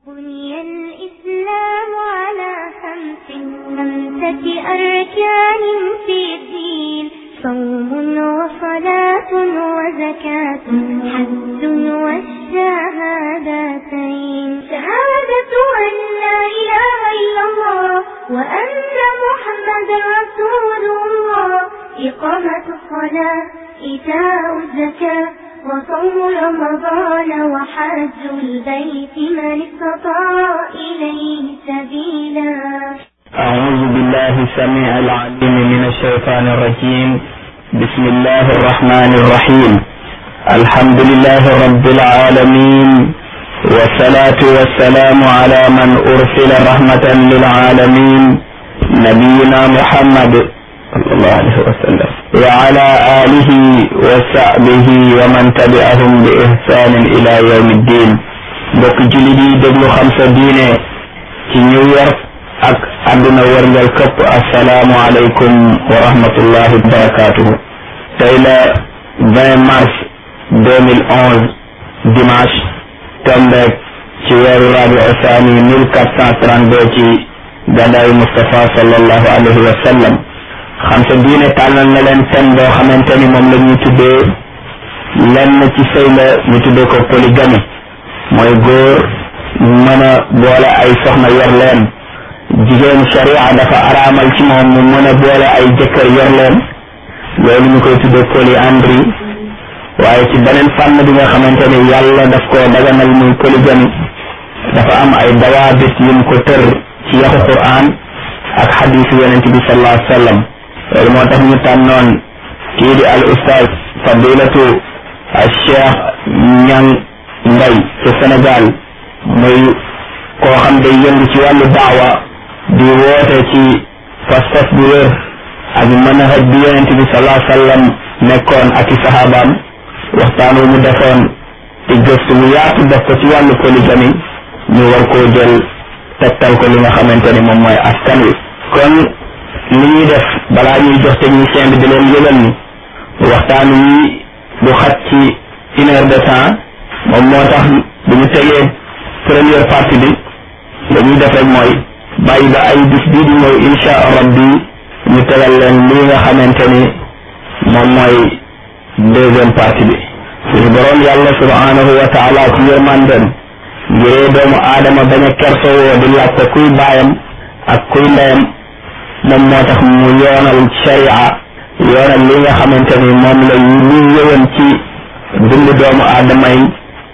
بني الإسلام على خمس خمسة أركان في الدين صوم وصلاة وزكاة حج والشهادتين شهادة أن لا إله إلا الله وأن محمد رسول الله إقامة الصلاة إيتاء الزكاة وصوم رمضان وحج البيت من استطاع إليه سبيلا أعوذ بالله السميع العليم من الشيطان الرجيم بسم الله الرحمن الرحيم الحمد لله رب العالمين والصلاة والسلام على من أرسل رحمة للعالمين نبينا محمد صلى الله عليه وسلم وعلى آله وصحبه ومن تبعهم بإحسان إلى يوم الدين mbokk jullit yi déglu xam sa diine ci New York ak àdduna wërngal këpp assalaamu aleykum wa rahmatullahi wa barakatuhu tey la 20 mars 2011 dimanche tombeek ci weeru rabi osaani 1432 ci gàddaayu Mustafa sallallahu alayhi wa sallam xam sa diine tànnal na leen seen boo xamante ni moom la ñuy tuddee lenn ci sëy la ñu tuddee ko polygamie mooy góor mën a boole ay soxna yor leen jigéen sharia dafa araamal ci moom mu mën a boole ay jëkkër yor leen loolu ñu koy tuddee polyandrie waaye ci beneen fànn bi nga xamante ni yàlla daf koo daganal muy polygamie dafa am ay dawaabit yum ko tër ci yaxu quran ak xadiisu yonent bi sallallahu alayhi wa sallam loolu moo tax ñu tànnoon kii di al ustaaz fadilatu al cheikh ñang mbay ci Sénégal muy koo xam day yëngu ci wàllu daawa di woote ci pas-pas bu wér ak manhaj bi yonent bi sallallahu alayhi wa sallam nekkoon ak i sahabaam waxtaan wu mu defoon te gëstu mu yaatu def ko ci wàllu polygamie ñu war koo jël tegtal ko li nga xamante ni moom mooy askan wi kon li ñuy def balaa ñuy jox technicien bi di leen yëgal ni waxtaan wi du xat ci une heure de temps moom moo tax bu ñu tegee première partie bi dañuy def rek mooy bàyyi ba ay bis bii di ñëw insha rabbi ñu tegal leen lii nga xamante ni moom mooy deuxième partie bi suñu boroom yàlla subhanahu wa taala ci yërmandem ngiree doomu aadama bañ a kersowoo di laajte kuy baayam ak kuy ndeyam moom moo tax mu yoonal sharia yoonal li nga xamante ni moom la luy yëwan ci dundu doomu aadama yi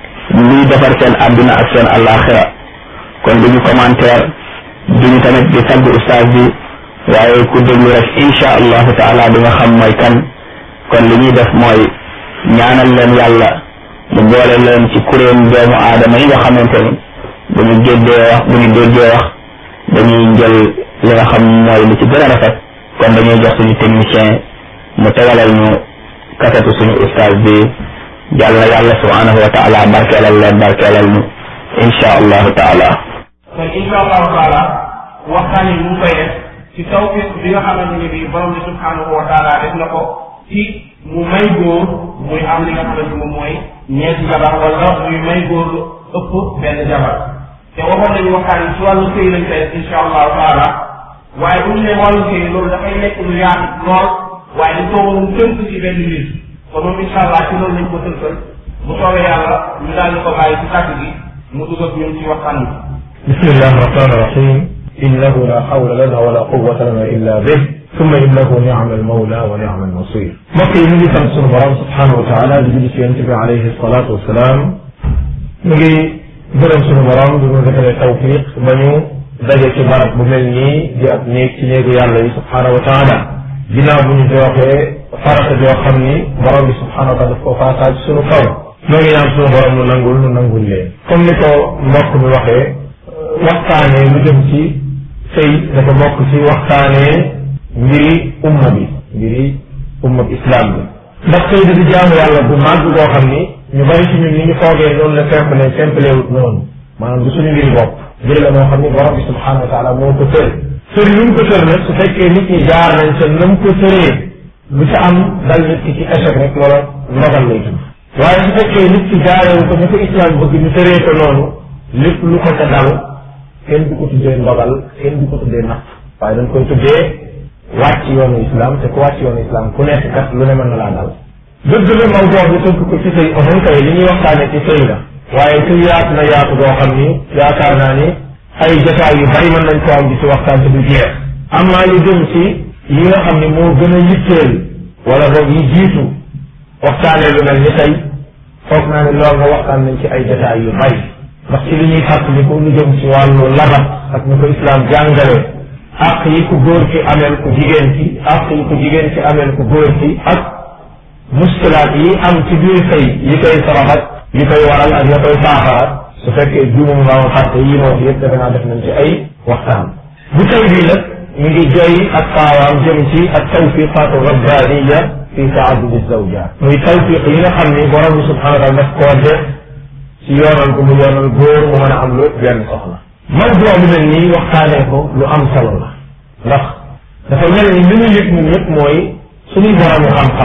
luy defar seen àdduna ak seen alaxira kon duñu commentaire duñu tamit di tagg ustaas bi waaye ku déglu rek insha allahu taala di nga xam mooy kan kon li ñuy def mooy ñaanal leen yàlla mu boole leen ci kuréel doomu aadama yi nga xamante ni bu ñu géddee wax bu ñu déggee wax dañuy jël li nga xam mooy li ci gën a rafet kon dañuy jox suñu technicien mu tegalal ñu kasetu suñu ustaas bi yàlla yàlla subhanahu wa taala barkeelal leen barkeelal ñu insha allahu taala kon insha allahu taala waxtaan yi mu ngi koy def ci tawfiq bi nga xamante ne bii borom bi subhanahu wa taala def na ko ci mu may góor muy am li nga xamante moom mooy ñeenti jabar wala muy may góor lu ëpp benn jabar te waxoon nañu waxtaan yi ci wàllu sëy lañ koy def insha allahu taala waaye bu ñu ne wàllu sëy loolu dafay nekk lu yaatu lool waaye dañ koo waroon tënk ci benn mbir kon moom incha allah ci loolu lañ ko tënkal bu soobee yàlla ñu daal di ko bàyyi ci kàddu gi mu dugg ak ñun ci waxtaan bi. bismillahi rahmani rahim innahu la hawla lana wala quwwata lana illa bih summa innahu ni'ma almawla wa ni'ma alnasir mbokk yi ñu ngi sant sunu borom subhanahu wa taala di julli ci yonent bi alayhi salatu wasalaam ñu ngi gërëm sunu borom di ñu defalee tawfiq ba ñu daje ci barab bu mel nii di ab néeg ci néegu yàlla yi subhanahu wa taala ginnaaw bu ñu joxee farata joo xam ni borom bi subhanahu wa taala daf ko faasaaj sunu kaw ñoo ngi ñaan sunu borom nu nangul nu nangul leen comme ni ko mbokk mi waxee waxtaanee lu jëm ci sëy dafa bokk ci waxtaanee mbiri umma bi mbiri umma bi islam bi ndax sëy di jaamu yàlla bu màgg boo xam ni ñu bari ci ñun ni ñu foogee noonu la simple simple wut noonu maanaam du suñu mbiri bopp mbiri la moo xam ni borom bi subhanahu wa taala moo ko tër tër yu mu ko tër nag su fekkee nit ñi jaar nañ sa nam ko tëree lu ca am dal nit ki ci échec rek loola ndogal lay tudd waaye su fekkee nit ki jaarewu ko ni ko islam bëgg ñu tëree ko noonu lépp lu ko ca dal kenn du ko tuddee ndogal kenn du ko tuddee natt waaye dañ koy tuddee wàcc yoonu islam te ku wàcc yoonu islam ku nekk kat lu ne mën na laa dal dëgg la mawduu bi tënk ko ci sëy oxon kay li ñuy waxtaane ci sëy la waaye su yaatu na yaatu boo xam ni yaakaar naa ni ay jotaay yu bari mën nañ ko am di ci waxtaan te du jeex am naa lu jëm ci yi nga xam ne moo gën a yitteel wala boog yi jiitu waxtaanee lu mel ni tey foog naa ne loolu nga waxtaan nañ ci ay jotaay yu bari ndax ci li ñuy fàttaliku lu jëm ci wàllu labat ak ni ko islam jàngale ak yi ku góor ki ameel ku jigéen ki ak yi ku jigéen ki ameel ku góor ki ak muskilaat yi am ci biir sëy yi koy sababat yi koy waral ak ya koy saafara su fekkee juumum nga woon fàtte yi moo yëpp defe naa def nañ ci ay waxtaan bu tey bii nag ñu ngi joy ak kaawaam jëm ci ak tawfiqaatu rabbaniya fi taadudi zawjaat muy tawfiq yi nga xam ni borom bi subhanahu wa taala daf koo def ci yoonal ko mu yoonal góor mu mën a am lu benn soxna mawduu bi mel nii waxtaanee ko lu am solo la ndax dafa mel ni li ñu yëg ñun ñëpp mooy suñuy boromu xam-xam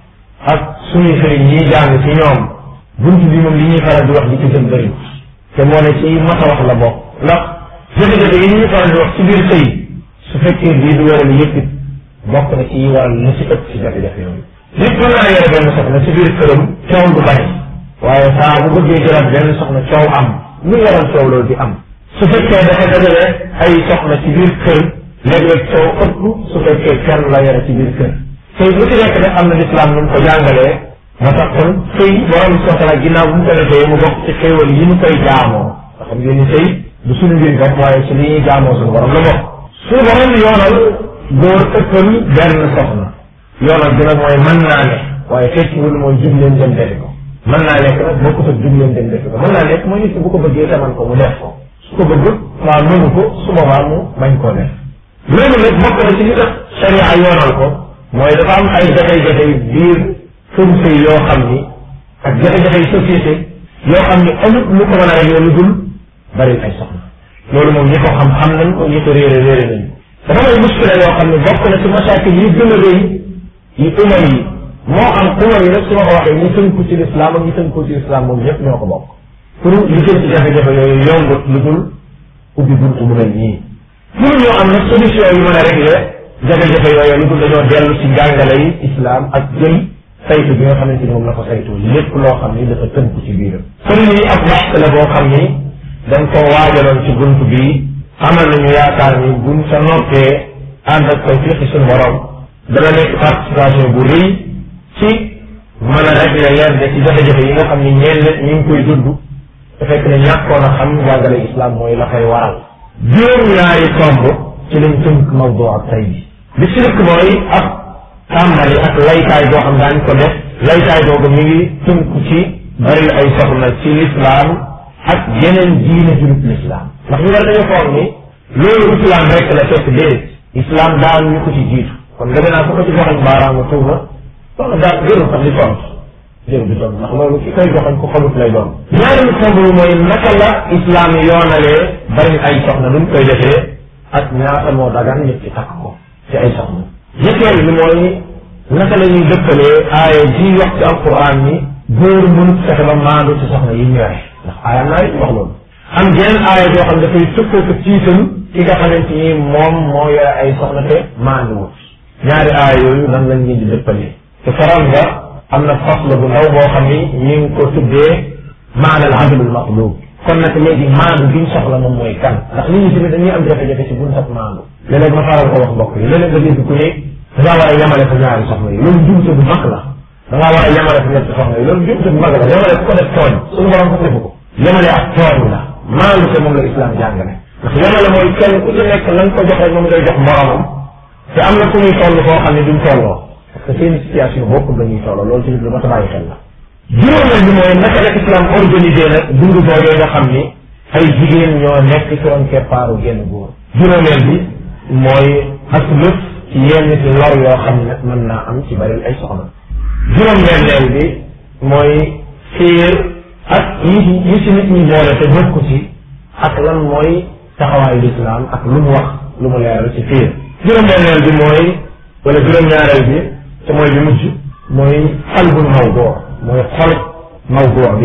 ak suñuy sëriñ ñiy jàng ci ñoom bunt bi moom li ñuy faral di wax di ci gën bëri te moo ne ci mat a wax la bokk ndax jafe-jafe yi ñuy faral di wax ci biir sëy su fekkee bii du waral yëpp it bokk na ci waral lu ci ëpp ci jafe-jafe yooyu nit mën naa yore benn soxna ci biir këram coow du bari waaye saa bu bëggee jëlaat benn soxna coow am lu waral coow loolu di am su fekkee dafa dajale ay soxna ci biir kër léeg-léeg coow ëpp su fekkee kenn la yore ci biir kër sëy bu ci nekk nag am na lislaam nu mu ko jàngalee moo tax kon sëy borom soxla ginnaaw bu mu ko defee mu bokk ci xéewal yi ñu koy jaamoo nga xam ngeen ni sëy du suñu mbir bopp waaye ci li ñuy jaamoo suñu borom la bokk suñu borom yoonal góor ëppal benn soxna yoonal bi nag mooy mën naa ne waaye tekkiwul mooy jub leen dem defi ko mën naa nekk nag bokkut ak jub leen dem defi ko mën naa nekk mooy nit ki bu ko bëggee taman ko mu def ko su ko bëggul waa mënu ko su boobaa mu bañ koo def loolu nag bokk na ci li tax sharia yoonal ko mooy dafa am ay jafe-jafe biir kër sëy yoo xam ni ak jafe-jafe société yoo xam ni amut lu ko mën a rek lu dul bari ay soxna loolu moom ñi ko xam xam nañ ko ñi ko réere réere nañ dafa may muskila yoo xam ne bokk na ci masaakil yi gën a rëy yi uma yi moo am uma yi nag su ma ko waxee ñi tënku ci lislaam ak ñi tënku ci lislaam moom ñëpp ñoo ko bokk pour li jëm ci jafe-jafe yooyu yombut lu dul ubbi buntu mu mel nii pour ñoo am nag solution yu mën a régler jafe-jafe yooyu lu dul dañoo dellu ci njàngale yi islam ak jël saytu bi nga xamante ni moom la ko saytu lépp loo xam ni dafa tënku ci biiram kon nii ab waxtu la boo xam ni dañ ko waajaloon ci bunt bi amal nañu yaakaar ni buñ sa noppee ànd ak tawfiqi suñu borom dana nekk participation bu rëy ci mën a régler yenn ci jafe-jafe yi nga xam ni ñenn ñi ngi koy dund te fekk ne ñàkkoon a xam njàngale islam mooy la koy waral juróom-ñaari tomb ci lañ tënk mawdu ak tay bi li ci dëkk mooy ab tàmbali ak laytaay boo xam daañ ko def laytaay boobu mi ngi tënku ci bari ay soxna ci lislaam ak yeneen diine jurut lislaam ndax ñu war dañu foog ni loolu islam rek la fekk déedéet islam daan ñu ko ci jiitu kon defe naa ko ko ci joxañ baaraamu tuuma loolu daal jërul sax di tontu jërul di tontu ndax loolu ki koy joxañ ko xamut lay doon ñaareelu tomb bi mooy naka la islam yoonalee bari ay soxna nuñ koy defee ak ñaata moo dagan nit ci takk ko ci ay soxna ñetteel bi mooy naka la ñuy dëkkalee aaya ji wax ci alquran ni góor mënut fexe ba maandu ci soxna yi ñu yore ndax aaya naa yi wax loolu am jenn aaya joo xam dafay tëkkoo ko tiital ki nga xamante ni moom moo yore ay soxna te maandu wut ñaari aaya yooyu nan lañ leen di dëkkalee te faral nga am na fasla bu ndaw boo xam ni ñi ngi ko tuddee maanal adlul maqlub kon nag léegi maandu biñ soxla moom mooy kan ndax nit ñi tamit dañuy am jafe-jafe ci buñ sax maandu léeg-léeg ma faral ko wax mbokk yi léeg-léeg nga dégg ku ne dangaa war a yemale sa ñaari soxna yi loolu jumte bu mag la dangaa war a yemale sa ñetti soxna yi loolu jumte bu mag la yemale ku ko def tooñ suñu borom sax defu ko yemale ak tooñ la maandu te moom la islam jàngale ndax yemale mooy kenn ku ci nekk lañ ko jox rek moom ngay jox moromam te am na ku muy toll foo xam ne duñ tolloo parce que seen situation bokkul dañuy tolloo loolu tamit lu ma ta bàyyi xel la juróomeel bi mooy naka la islam organisé nag dundu boobee nga xam ni ay jigéen ñoo nekk ci ron keppaaru genn góor juróomeel bi mooy ak lëf ci yenn ci lor yoo xam ne mën naa am ci bari ay soxna juróom-benneel bi mooy fiir ak yi yi ci nit ñi boole te bokku ci ak lan mooy taxawaayu lislaam ak lu mu wax lu mu leeral ci fiir juróom-benneel bi mooy wala juróom-ñaareel bi te mooy bi mujj mooy xalbul mawduu mooy xol mawduu bi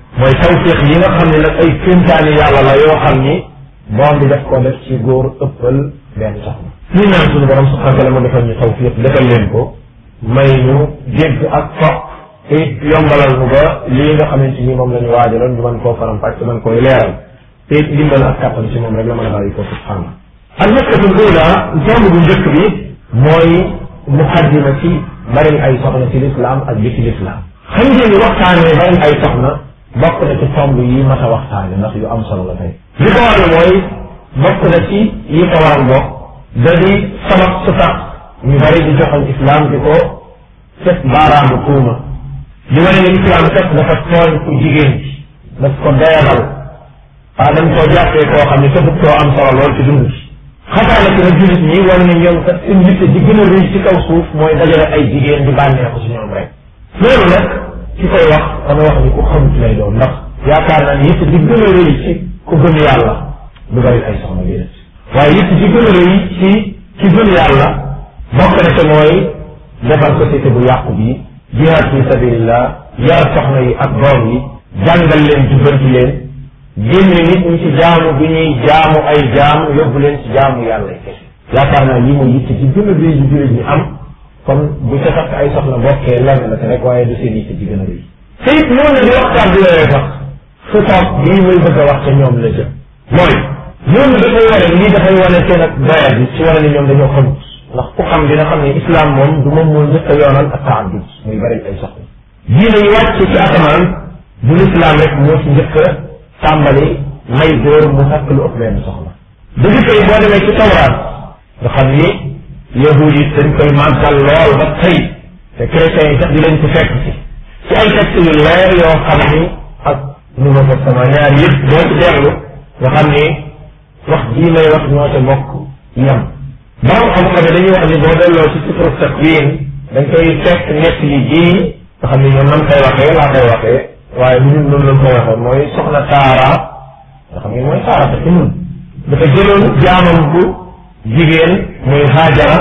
mooy tawfiq yi nga xam ne nag ay kéemtaani yàlla la yoo xam ni borom bi def ko def ci góor ëppal benn soxna ñu ñaan suñu borom subhanahu wa taala mu defal ñu tawfiq defal leen ko may ñu dégg ak topp te yombalal nu ba lii nga xamante ni moom la ñu waajaloon ñu mën koo faram fàcc mën koy leeral te ndimbal ak kàttan ci moom rek la mën a bàyyi ko subhanahu al masalatul ula tomb bu njëkk bi mooy muqaddima ci bari ay soxna ci lislaam ak bi ci lislaam xam ngeen ni waxtaanee bari ay soxna bokk na ci tomb yi mat a waxtaane ndax yu am solo la tey li ko waral mooy bokk na ci yi ko waral bokk da di sabab su tax ñu bari di joxal islam di ko teg baaraamu tuuma di wane ne islam kat dafa tooñ ku jigéen ci daf ko doyalal waa dañ koo jàppee koo xam ne tëbut koo am solo lool ci dund ci xataa na ci nag jullit ñi wane ne ñoom kat seen yitte ji gën a rëy ci kaw suuf mooy dajale ay jigéen di bànneexu ci ñoom rek loolu nag ki koy wax dama wax ni ku xamut lay doon ndax yaakaar naa ni yitte ji gën a rëy ci ku gëm yàlla du bari ay soxna bi waaye yitte ji gën a rëy ci ci gëm yàlla bokk na ca mooy defar société bu yàqu bi jihaad fi sabilillah yar soxna yi ak doom yi jàngal leen jubbanti leen génne nit ñi ci jaamu bi ñuy jaamu ay jaam yóbbu leen ci jaamu yàlla kese yaakaar naa lii mooy yitte ci gën a rëy yu jullit ñi am kon bu ca takk ay soxna bokkee lenn la te rek waaye du seen yitte ci gën a rëy te it noonu di waxtaan bi yooyu sax su toog lii muy bëgg a wax ca ñoom la jëm mooy ñooñu dafay wane lii dafay wane seen ak doya bi ci wane ni ñoom dañoo xamut ndax ku xam dina xam ne islam moom du moom moo njëkk a yoonal ak taaddud muy bari ay soxna diine yi wàcc ci asamaan bu lislaam rek moo ci njëkk a tàmbali may góor mu takk lu ëpp benn soxna dëgg tey boo demee ci tawraat nga xam ni yahud yi dañ koy màggal lool ba tey te chrétiens yi sax di leen ci fekk ci ci ay texte yu leer yoo xam ni ak nouveau testament ñaar yëpp boo ci dellu nga xam ni wax jii may wax ñoo ca bokk yam borom xam-xam ne dañuy wax ni boo delloo ci sifru takwin dañ koy fekk nett yi jii nga xam ni ñoom nam koy waxee laa koy waxee waaye bu ñun noonu lañ koy waxee mooy soxna taara nga xam ni mooy taara te ci ñun dafa jëloon jaamam bu jigéen muy haajara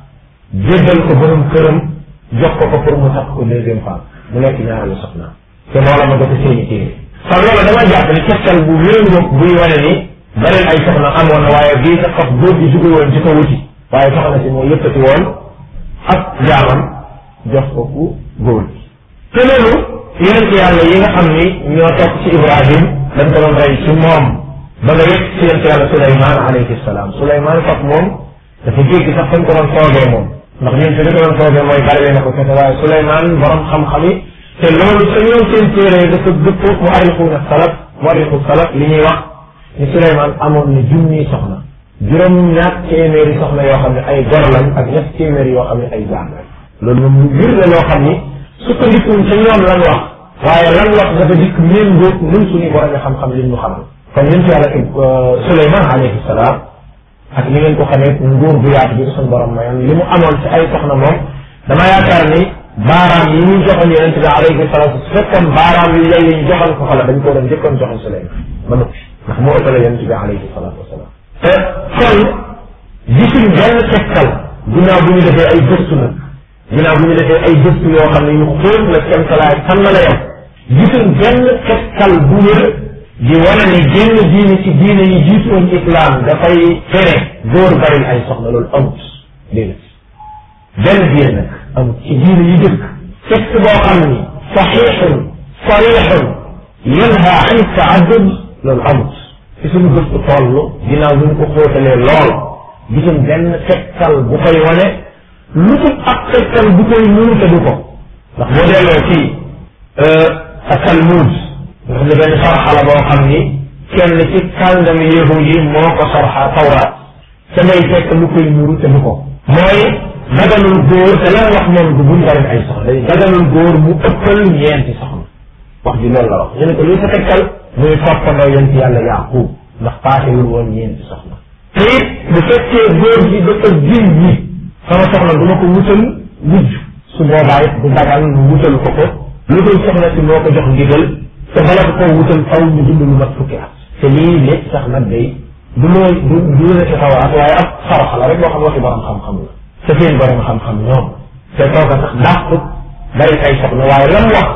jébbal ko borom këram jox ko ko pour mu takk ko deuxième femme mu nekk ñaareelu soxna te loola ma dafa seeni téere kon loolu dama jàpp ni tegtal bu méngoog buy wane ni beneen ay soxna amoon na waaye bii sax faf góor gi jóge woon ci ko wuti waaye soxna si moo yëkkati woon ak jaamam jox ko ku góor gi te loolu yonent yàlla yi nga xam ni ñoo topp ci Ibrahim dañ ko doon rey ci moom ba nga yegg ci yonent yàlla Suleymaan alayhi salaam Suleymaan faf moom dafa jéggi sax fañ ko doon toogee moom ndax ñun fi li ko doon toogee mooy bari na ko kese waaye Suleymaan borom xam-xam yi te loolu sa ñoom seen téere dafa dëpp mu arrixuuna salaf mu arrixu salaf li ñuy wax ni Suleymaan amoon na junniy soxna juróom ñaar téeméeri soxna yoo xam ne ay gor lañ ak ñett téeméeri yoo xam ne ay jaam lañ loolu moom lu bir la loo xam ni sukkandikuñ ca ñoom lan wax waaye lan wax dafa dikk méngóog ñun suñuy borom xam-xam li ñu xamal kon ñun ci yàlla Suleymaan alayhi salaam ak ni ngeen ko xamee nguur bu yaatu bi ko suñu borom mayoon li mu amoon ci ay soxna moom dama yaakaar ni baaraam yi ñu joxoon yonente bi alayhi salaatu su fekkoon baaraam yi lay ñu joxoon ko xala dañ ko doon njëkkoon joxoon Suleymaan ba noppi ndax moo ëppale yonente bi alayhi salaatu wasalaam te kon gisuñ benn tegtal ginnaaw bu ñu defee ay gëstu nag ginnaaw bu ñu defee ay gëstu yoo xam ne yu xóot la seen salaay fan la la yem gisuñ benn tegtal bu wér di wane ni génn diine ci diine yi jiitoon islam dafay tere góor bari ay soxna loolu amut déedéet benn diine nag amut ci diine yi dëkk texte boo xam ni saxiixun sarixun yanha an taaddud loolu amut ci suñu gëstu toll ginnaaw bu ñu ko xóotalee lool gisuñ benn tegtal bu koy wane lu tut ak tegtal bu koy muute du ko ndax boo delloo ci Talmud nga xam ne benn sarxa la boo xam ni kenn ci kàngami yahud yi moo ko sarxa tawraat te ngay fekk lu koy nuru te du ko mooy daganul góor te lan wax moom du buñ bari ay soxna day daganul góor mu ëppal ñeenti soxna wax ji loolu la wax ñu ne ko luy sa tegtal muy toppandoo yent yàlla yaqub ndax paasewul woon ñeenti soxna te it bu fekkee góor gi dafa jin ñi sama soxna du ma ko wutal wujj su boobaa it du dagal mu wutal ko ko lu dul soxna si moo ko jox ndigal te bala ko koo wutal faw ñu dund lu mat fukki at te lii lépp sax nag day du looy du du la ci xawaat waaye ab saraxa la rek boo xam waxi borom xam-xam la te seen borom xam-xam ñoom te kooka sax dàqut bari ay soxna waaye lam wax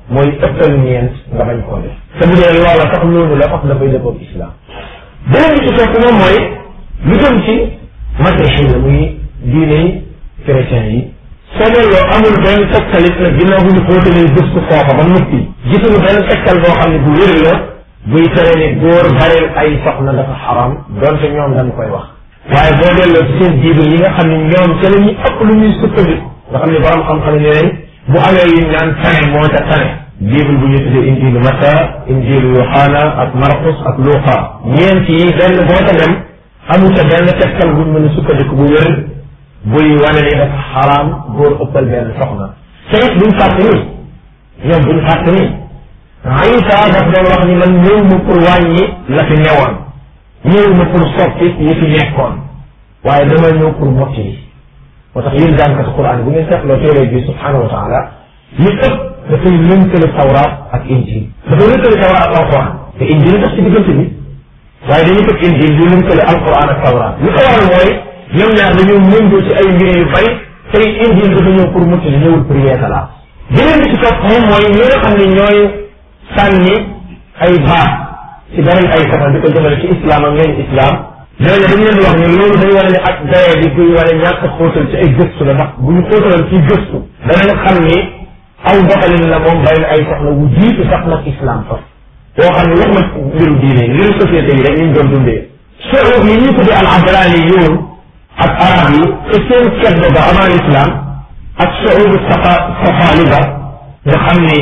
mooy ëppal ñeent nga bañ koo def te bu dee loola sax loolu la faf dafay dëppoog islam beneen bi ci topp moom mooy lu jëm ci masiixi la muy diine yi chrétien yi soo delloo amul benn tegtalit nag ginnaaw bu ñu xóotalee gëstu foofa ba noppi gisuñu benn tegtal boo xam ne bu wér la buy tere ni góor bareel ay soxna dafa xaram donte ñoom dañ koy wax waaye boo delloo ci seen bible yi nga xam ne ñoom ca la ñuy ëpp lu ñuy sukkandiku nga xam ne borom xam-xam ne nañ bu amee yu naan tane moo ca tane bible bu ñu tuddee injilu Mata injilu Yohana ak Markus ak Luqa ñeent yi benn boo ca dem amu ca benn tegtal buñ mën a sukkandiku bu wér buy wane ni dafa xaraam góor ëppal benn soxna te it buñ fàtte ni ñoom buñ fàtte ni Isa daf doon wax ni man ñëw ma pour wàññi la fi newoon ñëw ma pour soppi yi fi nekkoon waaye dama ñëw pour mottali moo tax yéen jànkatu Quran bu ngeen seetloo téere bi subhanahu wa taala li ëpp dafay lënkale tawraat ak injil dafay lënkale tawraat ak alquran te injil tax ci diggante bi waaye dañuy fekk injil di lënkale alquran ak tawraat li ko waral mooy ñoom ñaar dañoo mëngoo ci ay mbir yu bari tey injil dafa ñëw pour mottali ñëwul pour yeesalaat beneen bi ci topp moom mooy ñi nga xam ne ñooy sànni ay baat ci beneen ay soxna di ko jëmale ci islam ak ngeen islam ñooñu dañu leen di wax ni loolu day wane ne ak daye bi buy wane ñàkk xóotal ci ay gëstu la ndax bu ñu xóotalal ci gëstu danañ xam ni aw doxalin la moom bari na ay soxna wu jiitu sax nag islam fa boo xam ne waxuma mbiru diine mbiru société yi rek ñu doon dundee suuf yi ñu tuddee al adrani yoon ak arab yi te seen keddo ba avant l'islam ak suubu safa safaliba nga xam ni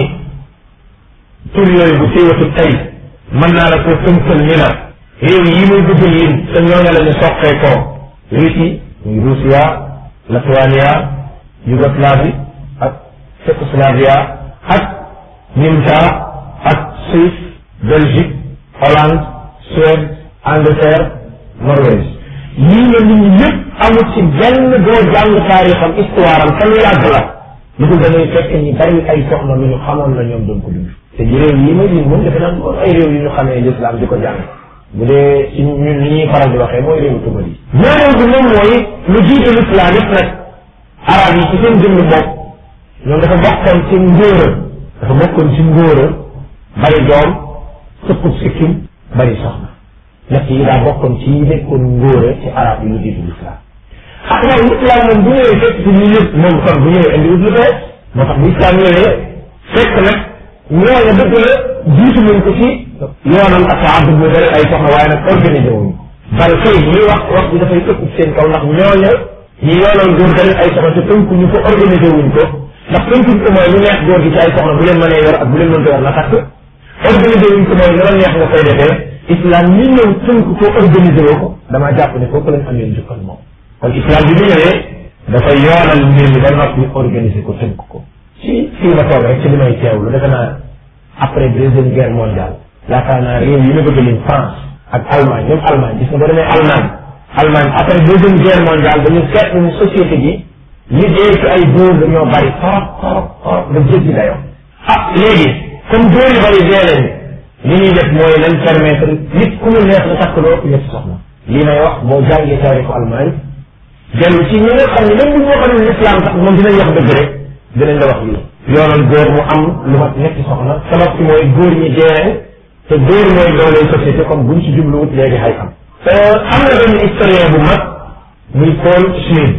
tur yooyu bu siiwatu tey mën naa la ko tënkal ni la réew yi muy dugg yin te ñooñu la ñu soqee ko Russie muy Russia Lituania Yougoslavie ak Tchécoslavia ak Nimta ak Suisse Belgique Hollande Suède Angleterre Norvège yii la nit ñi ñëpp amul ci benn boo jàng taarixam histoire am fan yàgg la lu dul da ngay fekk ñi bari ay soxna lu ñu xamoon la ñoom doon ko dund te ji réew yi ma lim moom defe naa moom ay réew yu ñu xamee l'islam di ko jàng bu dee ci ñun li ñuy faral di waxee mooy réewu tugal yi ñaareel bi moom mooy lu jiite l'islam yëpp nag arab yi ci seen jëmm bopp ñoom dafa bokkoon ci ngóora dafa bokkoon ci ngóora bari doom sëppub sikkim bari soxna ñett yi daa bokkoon ci yi nekkoon ngóora ci arab yi lu jiite l'islam xam nga l'islam moom bu ñëwee fekk ci ñu yëpp moom kon bu ñëwee indi wut lu bees moo tax bu islam ñëwee fekk nag ñooñu dëgg la jiitu nañ ko ci yoonam ak taaddu bu bëri ay soxna waaye nag organisé wuñu bal kay ñuy wax wax bi dafay ëpp seen kaw ndax ñooñu ñi yoonal góor bëri ay soxna te tënku ñu ko organisé wuñ ko ndax tënkuñ ko mooy lu neex góor gi ci ay soxna bu leen mënee yor ak bu leen mënta yor na takk organisé wuñ ko mooy lu la neex nga koy defee islam ñi ñëw tënk ko organisé woo ko damaa jàpp ne foofu lañ amee njukkal moom kon islam bi mu ñëwee dafay yoonal mbir mi ba noppi organisé ko tënk ko ci fii ma toog rek ci li may teewlu defe naa après deuxième guerre mondiale yaakaar naa réew yi ma bëgg lim France ak Allemagne ñoom Allemagne gis nga boo demee Allemagne Allemagne après deuxième guerre mondiale dañu seetlu ni société bi li dee ci ay góor dañoo bari torop torop torop da jéggi dayoo ah léegi comme góor yu bari dee leen li ñuy def mooy nañ permettre nit ku mu neex na takk loo ñetti soxna lii may wax boo jàngee taarixu Allemagne dellu ci ñi nga xam ne même bu ñu waxoon l'islam sax moom dinañ wax dëgg rek dinañ la wax lii yoonal góor mu am lu mat ñetti soxna sabab ci mooy góor ñi dee te góor mooy dooley société comme buñ ci jubluwut léegi xay am am na benn historien bu mag muy Paul Schmidt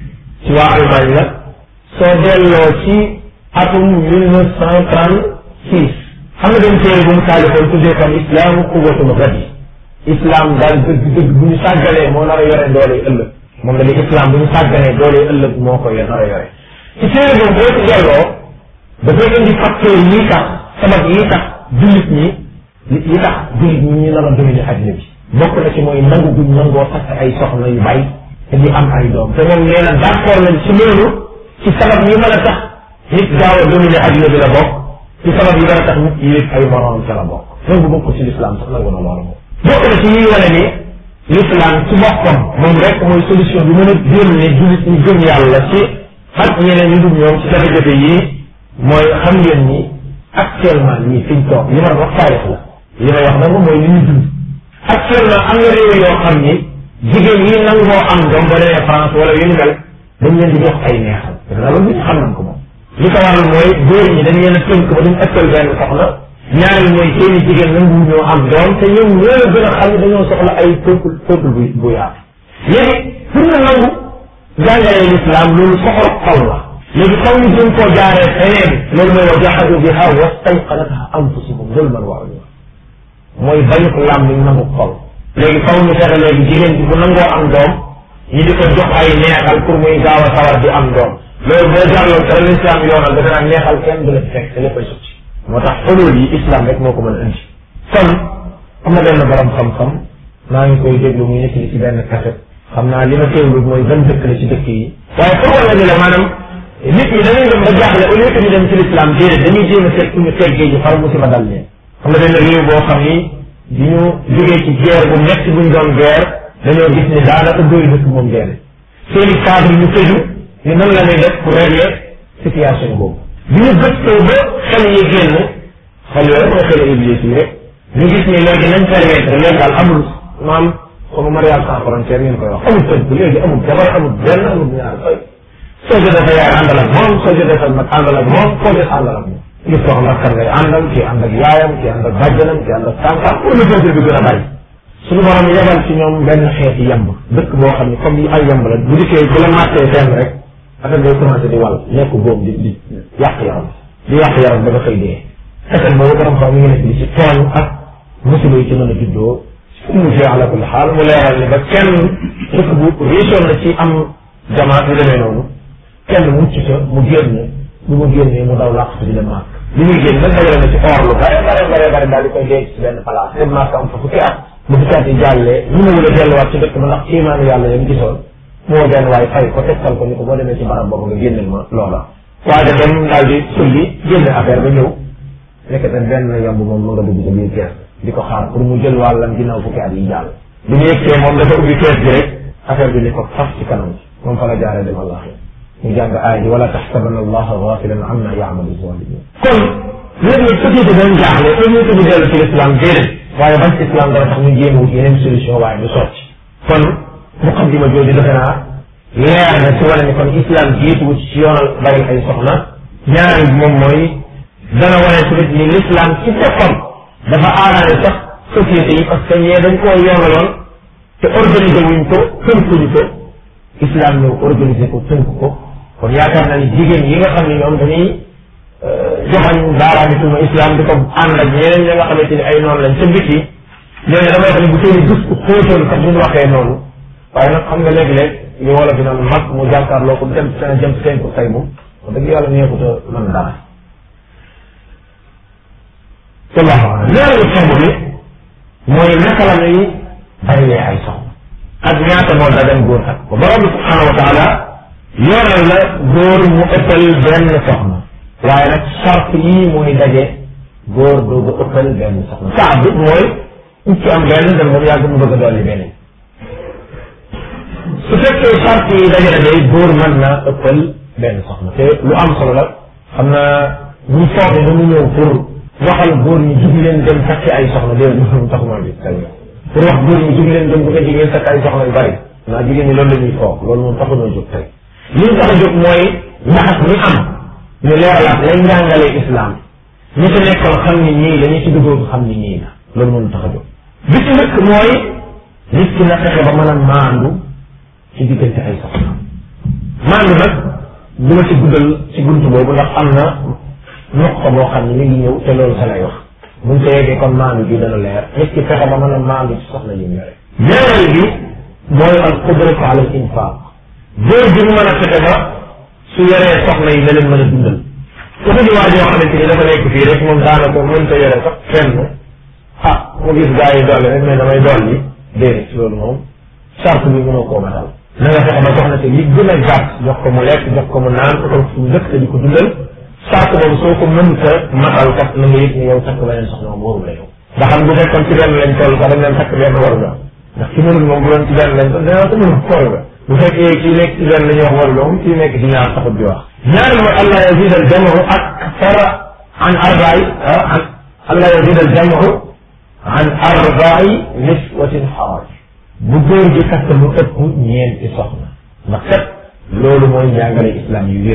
ci waa Allemagne la soo delloo ci atum mille neuf cent trente six xam nga benn téere bu mu taalifoon tuddee ko islaamu quwwatul gadi islam daal dëgg dëgg bu ñu sàggalee moo nar a yore dooley ëllëg moom la ni islam bu ñu sàgganee dooley ëllëg moo ko nar a yore ci téere boobu boo ci delloo dafay indi facteur yi tax sabab yi tax jullit ñi yi tax jullit ñi ñu nar a dominer adduna bi bokk na ci mooy nangu guñ nangoo takk ay soxna yu bay te di am ay doom te moom nee na d'accord nañ ci loolu ci sabab yi mën a tax nit gaaw a dominer adduna bi la bokk ci sabab yi mën a tax nit yéeg ay moroom ca la bokk loolu bu bokk ci l'islam sax nangu na loolu moom bokk na ci yiy wane ni l'islam ci boppam moom rek mooy solution bi mën a génne jullit ñi gëm yàlla ci ak ñeneen ñu dul ñoom ci jafe-jafe yii mooy xam ngeen ni actuellement ñii fiñ toog li ma wax taarix la li may wax nag mooy li ñu dund actuellement am na réew yoo xam ni jigéen yi nangoo am doom ba demee France wala yu ñu mel dañ leen di jox ay neexal dafa loolu nit xam nañ ko moom li ko waral mooy góor ñi dañ leen a tënk ba duñ ëppal benn soxna ñaareel mooy seeni jigéen nangu ñoo am doom te ñoom ñoo la gën a xam ne dañoo soxla ay peuple peuple bu bu yaatu léegi pour nga nangu jàngalee l'islam loolu soxla xol la léegi xaw ñu gën koo jaaree feneen loolu mooy wa jahadu biha wastayqanatha anfusuhum zulman wa ulwa mooy bañu ko lam ni nangu xol léegi xaw ñu fexe léegi jigéen bi bu nangoo am doom ñi di ko jox ay neexal pour muy gaaw a sawar di am doom loolu boo jàlloon te l'islam yoonal dafa naan neexal kenn du la ci fekk te léppay sotti moo tax xolul yi islam rek moo ko mën a indi kon am na benn borom xam-xam maa ngi koy déglu muy nekk ci benn kaset xam naa li ma teewlu mooy ban dëkk la ci dëkk yi waaye pour wala ni la maanaam nit ñi dañuy dem ba jaaxle au lieu que ñu dem ci l'islam déedéet dañuy jéem a seet fu ñu teggee ji far musiba dal leen xam na benn réew boo xam ni di ñu jógee ci guerre bu metti buñ doon guerre dañoo gis ni daanaka doy dëkk moom guerre seeni cadre ñu tëju ni nan la ñuy def pour régler situation boobu bi ñu gëstoo ba xel yi génn xel yooyu mooy xel iblis yi rek ñu gis ni léegi nañ permettre léegi daal amul maam comme mariage sans frontière ngeen koy wax amul tënk léegi amul jabar amul benn amul ñaar fay soo jotee sa yaay àndal ak moom soo jotee sa mag àndal ak moom koo des àndal ak moom ñu soxla kan ngay àndal kii ànd ak yaayam kii ànd ak bàjjanam kii ànd ak tànkam pour le peuple bi gën a bari suñu borom yebal ci ñoom benn xeeti yamb dëkk boo xam ne comme yi ay yamb la bu dikkee bu la màttee fenn rek affaire day commencé di wal nekk góob di di yàq yaram di yàq yaram ba nga xëy dee xeset boobu borom xam mi ngi nekk di ci tooñ ak musiba yi ci mën a juddoo mu fi ala kulli xaal mu leeral ni ba kenn dëkk bu réussir na ci am jamaat yu demee noonu kenn mucc ca mu génn bu mu génnee mu daw làq di dem màkk li muy génn nag dajale na ci or lu bare bare bare bare daal di koy denc ci benn place dem màkk am fa fukki at bu fukki at yi jàllee ñu mu wula delluwaat ci dëkk ba ndax imaanu yàlla yam gisoon moo benn waaye fay ko tegtal ko ni ko boo demee ci barab boobu nga génneel ma loola waaye dem daal di sulli génn affaire ba ñëw nekk na benn yamb moom mu nga dugg ci biir kees di ko xaar pour mu jël wàllam ginnaaw fukki at yi jàll bi ñu yegsee moom dafa ubbi kees bi rek affaire bi ni ko fas ci kanam moom fa la jaaree dem allah ñu jàng aay ji wala taxsabanna allaha gafilan amma yaamalu zalimin kon léegi société dañ jaaxle au lieu que ñu dellu ci l'islam déedéet waaye ban islam dara tax ñu jéem wut yeneen solution waaye du sotti kon muqaddima jooju defe naa leer na ci wane ni kon islam jiituwut ci yoonal bari ay soxna ñaari bi moom mooy dana wane tamit ni l'islam ci boppam dafa aaraale sax société yi parce que ñee dañ koo yoonaloon te organiser wuñ ko tënkuñu ko islam ñëw organiser ko tënk ko kon yaakaar naa ni jigéen yi nga xam ne ñoom dañuy joxañ baaraami suma islam di ko ànd ak ñeneen ñi nga xamante ni ay noonu lañ ca biti ñooñu damay wax ne bu seeni gis ko xóotoon sax duñ waxee noonu waaye nag xam nga léegi-léeg li wala fi naan mag mu jàkkaarloo ko dem seen jëm seen ko say moom wax dëgg yàlla neexut a mën dara wallahu alam ñaareelu tomb bi mooy naka la ñuy barilee ay soxna ak ñaata moo dagan góor ak ko borom bi subhanahu wa taala yoonal la góor mu ëppal benn soxna waaye nag charte yii mooy daje góor doogu ëppal benn soxna saa bi mooy nit ci am benn dem ba mu yàgg mu bëgg a dolli beneen su fekkee charte yi daje na day góor mën na ëppal benn soxna te lu am solo la xam naa ñu foog ne dañu ñëw pour waxal góor ñi jug leen dem takki ay soxna déedéet moom taxuma bi tey pour wax góor ñi jug leen dem bu ko jigéen takk ay soxna yu bari naa jigéen ñi loolu la ñuy foog loolu moom taxunoo jóg tey li ñu tax a jóg mooy ndaxas mi am ñu leeralaat lay njàngalee islam ñi ci nekkoon xam ni ñii la ñu ci duggoon xam ni ñii la loolu moom tax a jóg bi ci njëkk mooy nit ki na fexe ba mën a maandu ci diggante ay soxna maandu nag du ma ci guddal ci buntu boobu ndax am na noq boo xam ne mi ngi ñëw te loolu sa lay wax buñ ko yeggee kon maandu gi dana leer nit ki fexe ba mën a maandu ci soxna yi ñore ñaareel bi mooy al qudratu ala al infaq góor bi mu mën a fexe ba su yoree soxna yi na leen mën a dundal ku di waa joo xamante ni dafa nekk fii rek moom daanaka mën ta yore sax fenn ah mu gis gaa yi dolli rek mais damay dolli déedéet loolu moom charte bi mënoo koo matal na nga fexe ba soxna si li gën a gàtt jox ko mu lekk jox ko mu naan utal fu dëkk te di ko dundal charte boobu soo ko mënta matal kat na nga yëg ni yow takk beneen soxna moom waru la yow ndax xam bu fekkoon ci benn lañ toll sax dañ leen takk benn waru la ndax ki mënul moom bu doon ci benn lañ toll dana ko mënul xool nga bu fekkee kii nekk ci benn la ñuy wax waru la moom kii nekk ci ñaar taxut di wax ñaari mooy allah yazid al jamu akthara an arba'i an allah yazid al jamu an arba'i niswatin xawaaj bu góor gi takk lu ëpp ñeenti soxna ndax kat loolu mooy njàngale islam yu wér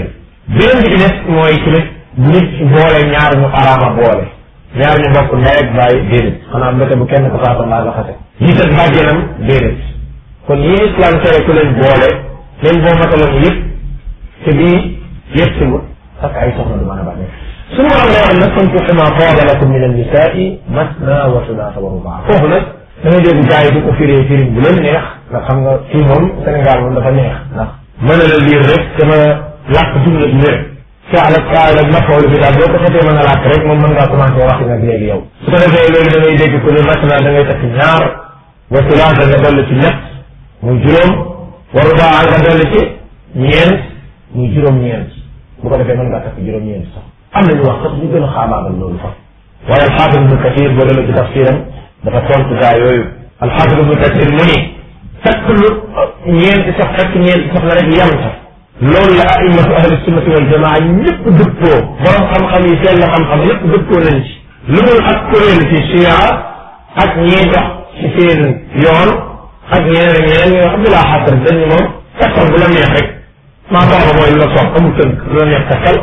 beneen bi ci des mooy tamit nit ci boole ñaar ñu araama boole ñaar ñu bokk ndey ak bàyyi déedéet xanaa mbete bu kenn ko faata mbaa nga xase nit ak bàjjenam déedéet kon yi islam tere ku leen boole leen boo mataloon yëpp te bii yëpp si wut parce que ay soxna du mën a bànneex suñu borom lay wax nag fankihu ma taaba lakum min annisaai masna wa sulaasa wa rubaa foofu nag da ngay dégg gars yi di ko firee firim bu leen neex ndax xam nga fii moom Sénégal moom dafa neex ndax mën na la liir rek dama làkk jumla bi rek faal ak faal ak mafool bi daal boo ko xetee mën a làkk rek moom mën ngaa commencé wax nag léegi yow su ko defee léegi da ngay dégg ku ne masna da ngay takk ñaar wa sulaasa nga dolli ci ñett muy juróom wa rubaa nga dolli ci ñeent muy juróom-ñeent bu ko defee mën ngaa takk juróom-ñeent sax am nañu wax sax ñu gën a xaabaagal loolu sax waaye alxaafis ibnu kathir boo demee ci tafsiram dafa tontu gaa yooyu alxaafis ibnu kathir mu ni takk lu ñeenti sax takk ñeenti sax la rek yam sax loolu la aimatu ahli sunnati wal jamaa ñëpp dëppoo borom xam-xam yi seen la xam-xam yëpp dëppoo nañ ci lu dul ak kuréel ci chia ak ñii dox ci seen yoon ak ñeneen ñeneen ñoo xam ne laa xasar dañ ne moom takkal bu la neex rek maa tax mooy lu la soob amul tënk lu la neex takkal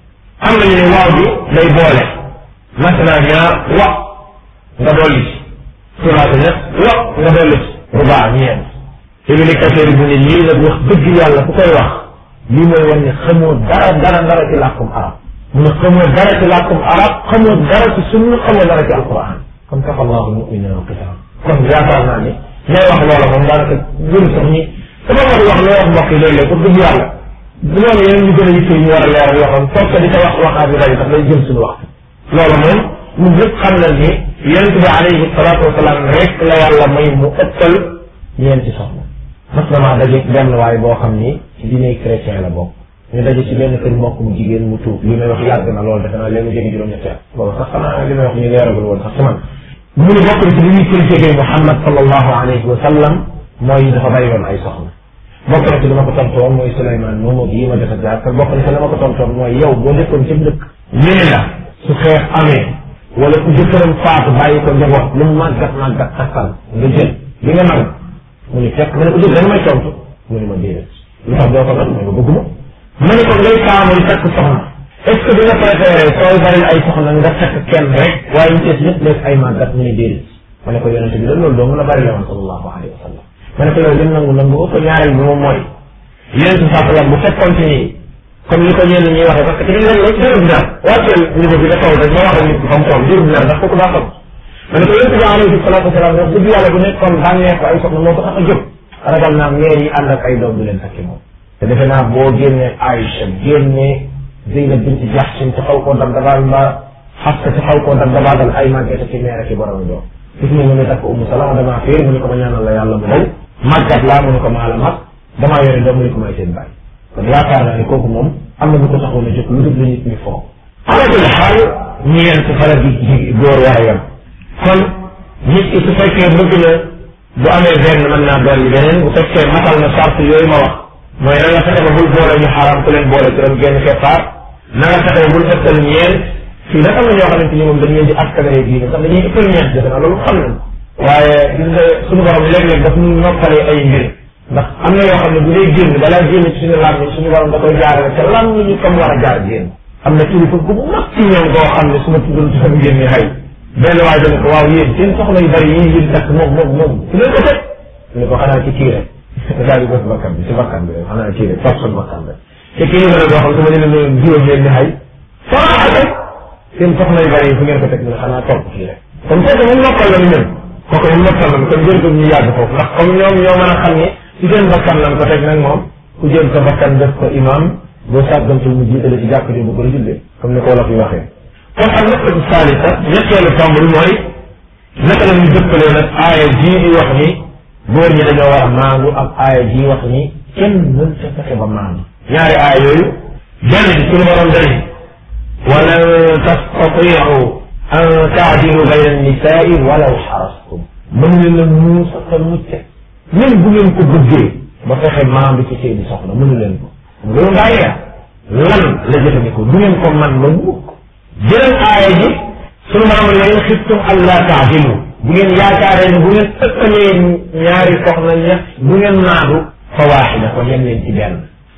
am nañu ne waaw bi day boole masala ñaar wa nga dolli ci sulaata ñett wa nga dolli ci rubaa ñeent ibni kathir bu ne lii nag wax dëgg yàlla ku koy wax lii mooy wan ne xamoo dara dara dara ci làkkum arab mu ne xamoo dara ci làkkum arab xamoo dara ci sunna xamoo dara ci alquran kon kafa allahu muminina wa qital kon yaakaar naa ni ñay wax loola moom daanaka gën sax ñi sama war wax loo wax mbokk yi léeg-léeg pour dëgg yàlla loolu yeneen ñu gën a yitte ñu war a leeral yoo xam toog di ko wax waxaat yu bari sax day jëm suñu waxtu loolu moom ñun ñëpp xam nañ ni yonente bi alayhi salaatu wasalaam rek la yàlla may mu ëppal ñeenti soxna mas na maa daje benn waay boo xam ni ci diine chrétien la bokk ñu daje ci benn kër mbokk mu jigéen mu tuub li may wax yàgg na loolu defe naa léegi mu jege juróom-ñetti at boobu sax xanaa li may wax ñu leeragul woon sax ci man mu ni bokk na ci li ñuy critiqué Muhammad sallallahu alayhi wa sallam mooy dafa bari woon ay soxna bokk na ci li ma ko tontoon mooy Souleymane moomu yi ma jot a jaar te bokk na ci li ma ko tontoon mooy yow boo dëkkoon ci dëkk nee la su xeex amee wala ku jëkkëram faatu bàyyi ko njaboot lu mu màggat màggat takkal nga jël li nga nangu mu ni fekk ma ne ko jël da nga may tontu mu ni ma déedéet lu tax doo ko nag mooy ma bëgguma ma ne ko ngay taamu di takk soxna est ce que dina préféré sooy bari ay soxna nga takk kenn rek waaye ñu tees ñëpp nekk ay màggat mu ni déedéet ma ne ko yonente bi da loolu doo mën a bari la woon sallallahu alayhi wa sallam ma ne ko yow lim nangu nangu ko ñaareel bi moom mooy yonente bi saa bu fekkoon ci nii comme ni ko ñenn ñuy waxee parce que dañu leen rek jërëm dara wàcceel niveau bi nga kaw rek ma wax ak nit ki fa mu toll jërëm dara ndax kooku daa xam ma ne ko yonente bi alayhi salatu wasalaam wax dëgg yàlla bu nekkoon bànneex ko ay soxna moo ko tax a jóg ragal naa meer yi ànd ak ay doom du leen takki moom te defe naa boo génnee Aïcha génnee Zeynab bint Jahshin ci xaw koo dab dabaal mbaa Xafsa ci xaw koo dab dabaagal ay màggete ci meer ak i borom doom gis nga mu ne takk Umu Salama damaa féer mu ne ko ma ñaanal la yàlla mu daw màggat laa mu ne ko maa la mag damaa yore doom mu ne ko may seen bàyyi kon yaakaar naa ne kooku moom am na bu ko taxoon a jóg lu dul la nit ñi foo ala kulli xaal ñeent fara gi ji góor war a yem kon nit ki su fekkee bëgg na bu amee benn mën naa dolli beneen bu fekkee matal na sart yooyu ma wax mooy na nga fexe ba bul boole ñu xaaraam ku leen boole juróom genn keppaar na nga fexe ba bul ëppal ñeent fii nag am na ñoo xamante ni moom dañ leen di askanale diine sax dañuy ëppal ñeent defe naa loolu xam nañ waaye gis nga suñu borom léeg-léeg daf ñu noppalee ay mbir ndax am na yoo xam ne bu dee génn balaa génn ci suñu làmmiñ suñu borom da koy jaarale te làmmiñ ñu comme war a jaar génn am na kilifa gu mag ci ñoom goo xam ne su ma tuddul turam génn xay benn waay dana ko waaw yéen seen soxla yu bari yi ngeen takk moom moom moom su leen ko teg ne ko xanaa ci kii rek daal di bës bakkan bi si bakkan bi rek xanaa kii rek toog suñu bakkan rek te kii la boo xam su ma leen ne juróom leen ni xay soxla rek seen soxla yu bari yi fu ngeen ko teg ne xanaa toog kii rek kon kooku moom noppal la ñu ñun kooku moom noppal la kon jërëjëf ñu yàgg foofu ndax comme ñoom ñoo mën a xam ne ci seen bakkan lan ko teg nag moom ku jël sa bakkan def ko imam boo sàggantul mu jiitale ci jàkk ji bu ko jullee comme ni ko wolof yi waxee kon ak naqatu saalisa ñetteelu tomb bi mooy naka la ñu dëppalee nag aaya jii di wax ni góor ñi dañoo war a maandu ak aaya jii wax ni kenn mën sa fexe ba maandu ñaari aaya yooyu benn bi suñu borom dani walan tastatiu an taadilu bayna annisaai walaw xarastum mën leen a muusa te mucce même bu ngeen ko bëggee ba fexe maandu ci seeni soxna mënu leen ko loolu ngaa yeex lan la jëfandikoo du ngeen ko man ba mukk jëleen aaya ji sunu borom ne in xiftum allaa taadilu bu ngeen yaakaaree ne bu ngeen ëppalee ñaari soxna ña bu ngeen maandu fa waaxida ko yem leen ci benn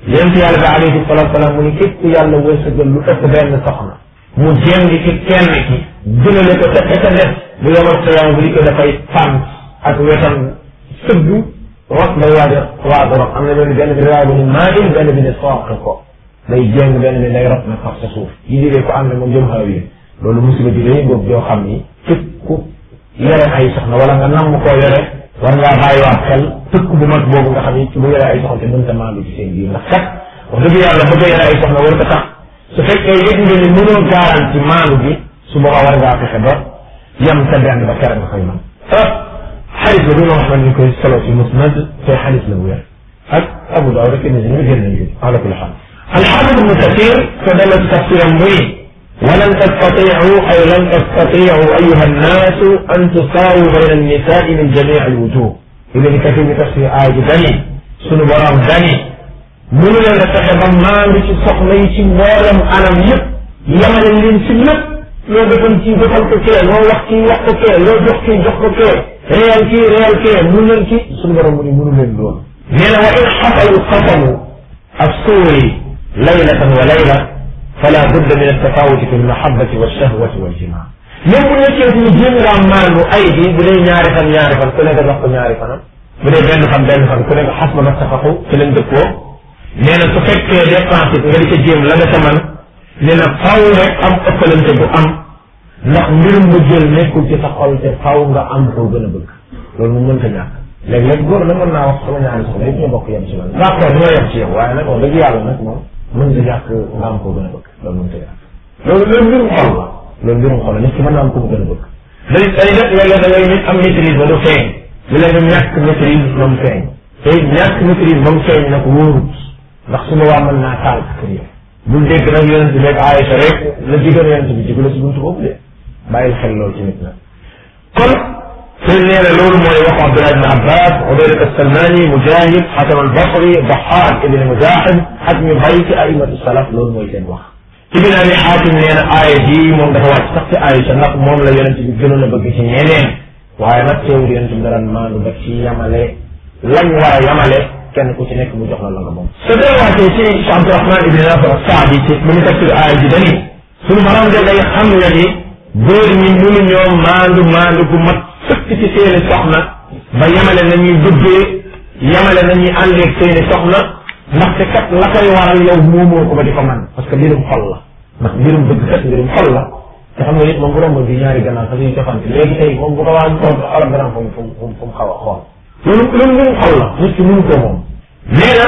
yonent yàlla bi alayhi salatu salaam mu ni képp ku yàlla wërsëgal lu ëpp benn soxna mu jéng ci kenn ki jëmale ko ca ca def bu yomal xiyaam bu di ko dafay fànn ak wetam sëgg rot day waaj a waaj a rot am na benn benn bi riwaay bu ni maa in benn bi ne sooq ko day jéng benn bi day rot na sax sa suuf yi digee ko ànd moom jëm xaw yi loolu musiba ji day ngóob joo xam ni képp ku yore ay soxna wala nga namm koo yore war ngaa bàyyiwaat xel tëkk bu mag boobu nga xam ni ci bu yore ay soxna te mënta maandu ci seen biir ndax kat wax dëgg yàlla bëgg a yore ay soxna war ko tax su fekkee yëg nga ni mënoo garanti maandu bi su boobaa war ngaa fexe ba yem sa benn ba kere nga koy man ah xadis la bi nga xam ne ñu koy solo ci musnad te xadis la bu wér ak Abu Daawud rek ni ñu génn nañu ala kulli xaal alxaafid ibnu kathir ko delloo ci tafsiram muy ولن تستطيعوا أي لن تستطيعوا أيها الناس أن تساووا بين النساء من جميع الوجوه ابن كثير تفسير آية دني سنو برام دني mënu leen a fexe ba maandu ci soxla yi ci mboolem anam yëpp yemale leen ci lépp loo defal kii defal ko kee loo wax kii wax ko kee loo jox kii jox ko kee réyal kii réyal kee mun leen ci suñu borom mu ni mënu leen loolu nee na wa in xasal alqasamu assuuri laylatan wa layla fala budda min altafawuti fi almahabati walshahwati waljimaa même bu nekkee ñu jéem ngaa maandu ay bi bu dee ñaari fan ñaari fan ku nekk wax ko ñaari fanam bu dee benn fan benn fan ku nekk xas ba mattafaqu ci lañ dëppoo nee na su fekkee dépense nga di ca jéem la nga ca man nee na faw rek am ëppalante bu am ndax mbirum mu jël nekkul ci sa xol te faw nga am koo gën a bëgg loolu mu mënta ñàkk léeg-léeg góor na mën naa wax sama ñaari soxla yëpp ñu bokk yem ci man d'accord ñoo yem ci yow waaye nag wax dëgg yàlla nag moom mën nga ñàkk nga am koo gën a bëgg loolu mënta ñàkk loolu loolu mbirum xol la loolu mbirum xol la nit ki mën naa am ko mu gën a bëgg day day def léeg-léeg da ngay nit am maîtrise ba du feeñ di leen ñàkk maîtrise ba mu feeñ te ñàkk maîtrise ba mu feeñ nag wóorut ndax su ma waa mën naa taal kër yi bul dégg nag yonent bi rek Aïcha rek la digal yonent bi jigu la si buntu boobu de bàyyil xel loolu ci nit la kon sëñ nee na loolu mooy wax Abdullah ibn Abbas Ubaydat as-Salmani Mujahid Hasan al-Basri Dahhak ibn Muzahim ak ñu bàyyi ci aimatu salaf loolu mooy seen wax Ibn Abi Hatim nee na aaya ji moom dafa wàcc sax ci Aïcha ndax moom la yonent bi gënoon a bëgg ci ñeneen waaye nag teewul yonent bi daraan maandu ba ci yamale lañ war a yamale kenn ku ci nekk mu jox la la nga moom su delluwaatee ci Cheikh Abdourahman ibn Nasr as-Saadi ci mu ngi tafsir aaya ji dani suñu borom de day xam nga ni góor ñi mënu ñoo maandu maandu gu mat sëkk ci seeni soxna ba yemale na ñuy duggee yemale na ñuy àndeeg seeni soxna ndaxte kat la koy waral yow moomoo ko ba di ko man parce que mbirum xol la ndax mbirum bëgg kat mbirum xol la te xam nga nit moom bu romb bi ñaari gannaaw sax ñuy defante léegi tey moom bu ko waa xool xolam dana fu mu fu mu fu mu xaw a xool loolu loolu mbirum xol la nit ki mënu ko moom nee na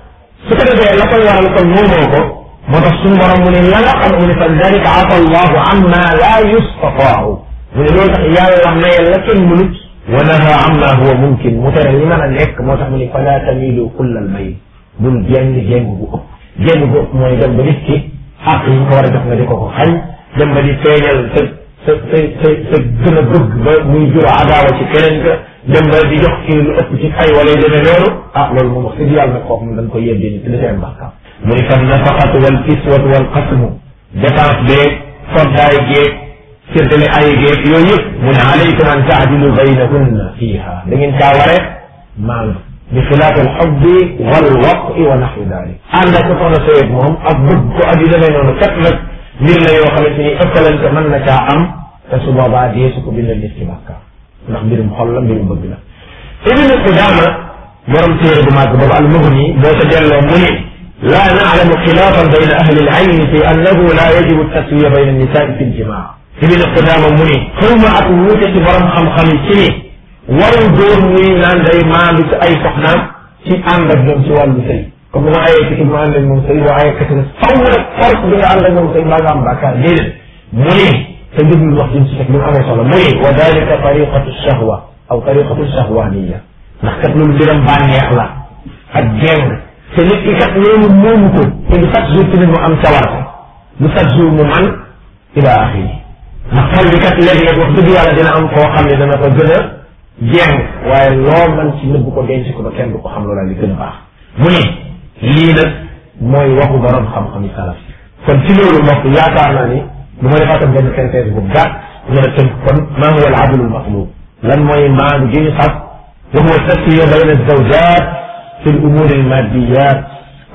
su ko defee la koy waral kon moomoo ko moo tax suñu borom mu ne la nga xam mu ne fa dalika afa allahu amma la yustataau mu ne loolu tax yàlla mayal la kenn mënut wa naha amma huwa mumkin mu tere li mën a nekk moo tax mu ne fala tamilu kulla al mayl bul jéng jéng bu ëpp jéng bu ëpp mooy dem ba nit ki xaq yi nga ko war a def nga di ko ko xañ dem ba di feeñal sa sa sa sa sa gën a bëgg ba muy jur adaawa ci keneen ka dem ba di jox kii lu ëpp ci ay wala yu demee noonu ah loolu moom wax dëgg yàlla nag kooku dañ ko yebbee ni ci li seen bàkkaam mu ni fan nafaqatu wal kiswatu wal qasmu dépense beeg koddaay geeg séddale ay geeg yooyu yëpp mu ne alaykum an taadilu baynahunna fiiha da ngeen caa ware maandu bi xilaaf al xubbi wal waqi wa naxwi dalik ànd ak sa soxna sëyeeg moom ak bëgg ko ak yu demee noonu kat nag mbir la yoo xamante ni ëppalante mën na caa am te su boobaa dee su ko bindal nit ki bàkkaar ndax mbirum xol la mbirum bëgg la ibnu Qudaama borom téere bu màgg boobu al mughni boo ca delloo mu ni لا نعلم خلافا بين أهل العلم في أنه لا يجب التسوية بين النساء في الجماع ابن قدامة مني ثم أقوتة برم خم خمسيني ورم دور مني نان داي ما بس أي سحنا في أنبت من سوال بسي كم ما آية كتب ما عندك من سي وآية كتب صور فرق بين عندك من سي ما قام بكار دين مني تجد الوقت يمسك من أمر صلى مني وذلك طريقة الشهوة أو طريقة الشهوانية نحكت من جرم باني أخلاق الجنة te nit ki kat loolu moomu ko te du chaque jour tamit mu am sawarte du chaque jour mu man ila axiri ndax xol bi kat léeg-léeg wax dëgg yàlla dina am koo xam ne dana ko gën a jéng waaye loo man ci nëbb ko denc ko ba kenn du ko xam loola li gën a baax mu ni lii nag mooy waxu borom xam-xam yi salaf kon ci loolu mbokk yaakaar naa ni lu ma defaatam benn synthèse bu gàtt mën a tënk kon maa huwa al adlu al matlub lan mooy maandu gi ñu sax wa huwa tasfiya bayna zawjat في الأمور الماديات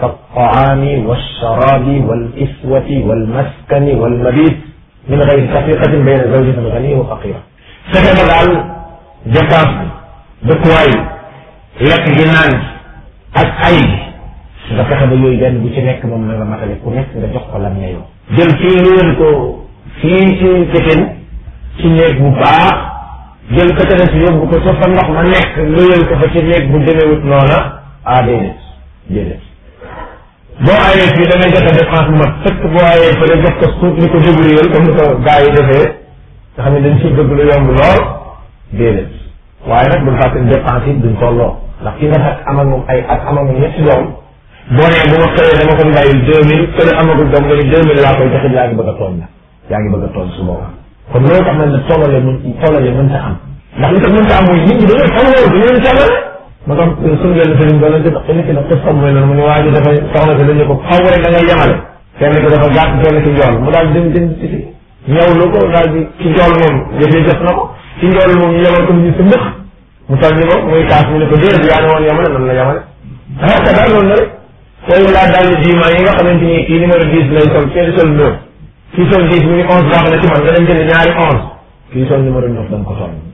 كالطعام والشراب والكسوة والمسكن والمبيت من غير تفرقة بين زوجة غني وفقيرة fexe ba daal dépense bi dëkkuwaay lekk gi naan ak ay nga fexe ba yooyu benn bu ci nekk moom na nga matale ku nekk nga jox ko lam ñeyoo jël fii luwel ko fii ci Pékin ci néeg bu baax jël ko ca des yóbbu ko ca fa ndox ma nekk luwel ko fa ci néeg bu demewut noona ah déedéet déedéet boo ayee fii da ngay joxe dépense bu mat fekk boo ayee fële jox ko suuf ni ko débrouiller comme ni ko gars yi defee nga xam ne dañ ciy bëgg lu yomb lool déedéet waaye nag bul fàtte dépense yi duñ tolloo ndax ki nga fekk am ak moom ay at am ak moom ñetti doom boo nee bu ma xëyee dama ko bàyyil deux mille fële amagul doom nga ni deux mille laa koy joxe yaa ngi bëgg a tooñ la yaa ngi bëgg a tooñ su boobaa kon loolu tax na ne tollale mën tollale mënta am ndax li tax mënta am mooy nit ñi dañoo tolloo dañu leen tollale ma tax suñu benn sëriñ ba lañ def kenn ki nag xis mooy noonu mu ne waa ji dafa soxna si dañu ko xaw rek da ngay yemale kenn ki dafa gàtt kenn ki njool mu daal dem dem ci ñëw lu ko daal di ci njool moom yëfee jot na ko ci njool moom ñu yemal ko ñu sa mbëx mu toll ni ko muy kaas mu ne ko déedéet yaa ne woon yemale nan la yemale ah ka daal loolu la rek tey laa daal diima yi nga xamante ni kii numéro dix lay sol kenn sol neuf kii sol dix mu ni onze baax na ci man nga dem jëli ñaari onze kii sol numéro neuf da nga ko sol